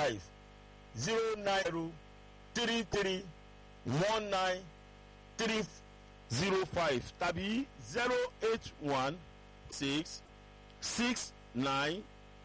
five zero nine zero three three one nine three zero five tàbí zero eight one six six nine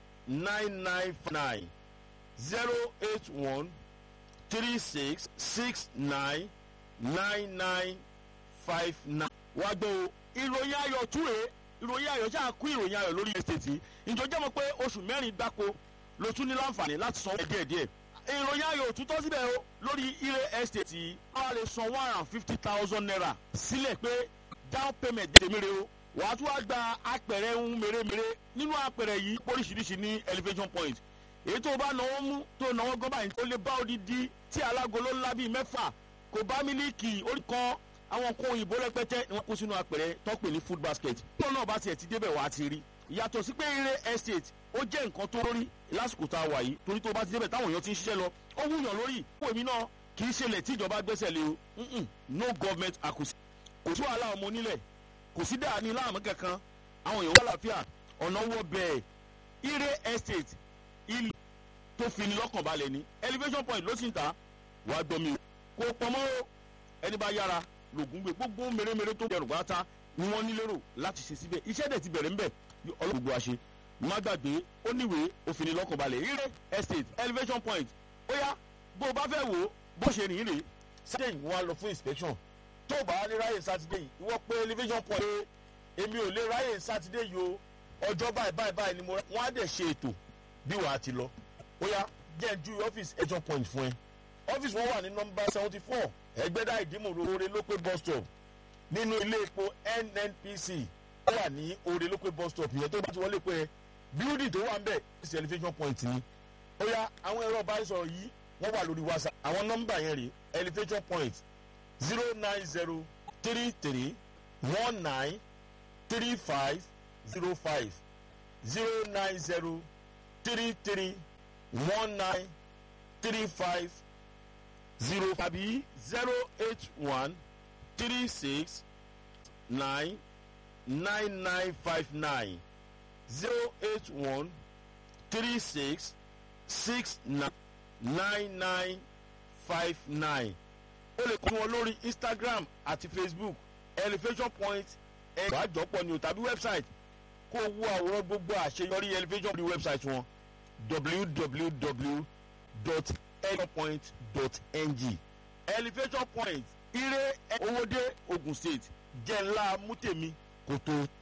nine nine nine zero eight one three six six nine nine nine five nine. wá gbọ́ o ìròyìn ayọ̀ túre ìròyìn ayọ̀ ṣáà kú ìròyìn ayọ̀ lórí estate ìjọ jẹ́ mọ̀ pé oṣù mẹ́rin gbáko ló tún ní láǹfààní láti san ẹ̀ díẹ̀díẹ̀ ìròyìn ayọ̀ òtútọ́ síbẹ̀ o lórí ire estate wọ́n á lè san one hundred and fifty thousand naira sílẹ̀ pé down payment tèmére o wàá tún wá gba apẹ̀rẹ̀ ń mèremère nínú apẹ̀rẹ̀ yìí oríṣiríṣi ní elevation point èyí tó bá náwó mú tó náwó gọ́bà yìí ó lè bá odidi tí alágolo ńlá bíi mẹ́fà kò bá mílíkì orí kan àwọn nǹkan òyìnbó rẹpẹtẹ ni wọ́n kó sínú apẹ̀rẹ̀ tọ́pẹ̀ ní food basket tó náà bá tiẹ̀ ti débẹ̀ wá ti rí yàtọ̀ sí pé ire estate ó jẹ́ nǹkan tó rí lásìkò tá a wà yìí torí tó bá ti débẹ̀ táwọn èèyàn ti ń ṣiṣẹ́ lọ ó wúyàn lórí fún èmi náà kì í ṣẹlẹ̀ tí ìjọba gbẹ́sẹ̀ lé o no government acquisition kò sí wàhálà ọmọ onílẹ̀ kò sí dáa ní láàmú kankan àwọn èèyàn wà láfíà ọ̀nà wọ bẹ́ẹ̀ ire estate ilé tó fi ní lọ́kàn balẹ̀ ní elevation point ló sì ń ta wàá gbọ́ mi o kò pọ̀ mọ́ o ẹni bá yára lògùn gbé gbogbo mèremère tó dẹrù pátá ni wọ́n nílérò láti ṣe síbẹ̀ iṣẹ́ dẹ̀ ti bẹ̀rẹ̀ ńbẹ̀ ọlọ́run gbogbo àṣẹ má gbàgbé ó níwèé òfin ní lọ́kàn balẹ̀ ire estate elevation point ó yá bó o bá fẹ́ wò ó bó ṣe rìn rè sátidé yìí wọ́n á lọ fún inspection tó o bá lè ráyè sátidé yìí ìwọ pé elevation point pé èmi ò lè ráyè sátidé yìí o ọjọ́ báyìí báyìí báyìí ni mo wọ́n á dẹ̀ ṣe ètò bí wàá ti lọ ó yá jẹ́ ń ju ọ́fíìsì elevation point fún ẹ ọ́fíìsì wọn wà ní nọmba seventy four ẹgbẹ́dá ìdímù oore lópé bus stop nínú ilé epo nnpc ó wà ní oore lópé bus stop yẹn tó bá ti wọlé pé bíúdì tó wà ń bẹ̀ ọ́fíìsì elevation point ni ó yá àwọn ẹ̀rọ ìbánisọ̀rọ̀ yìí wọ́n wà lórí whatsapp àwọn nọ́mbà yẹn rè elevation point zero nine zero three three one nine three five zero five zero nine zero three three one nine three five zero tàbí zero eight one three six nine nine nine five nine zero eight one three six six nine nine nine five nine o lè kọ́ wọn lórí instagram àti facebook elevation point ẹ̀rọ àjọpọ̀ ni o tàbí website kó o wo àwòrán gbogbo àṣeyọrí elevation lórí website wọn www.elevationpoint.ng elevation point ire owóde ogun state jẹ́ ńlá mútèmi kò tó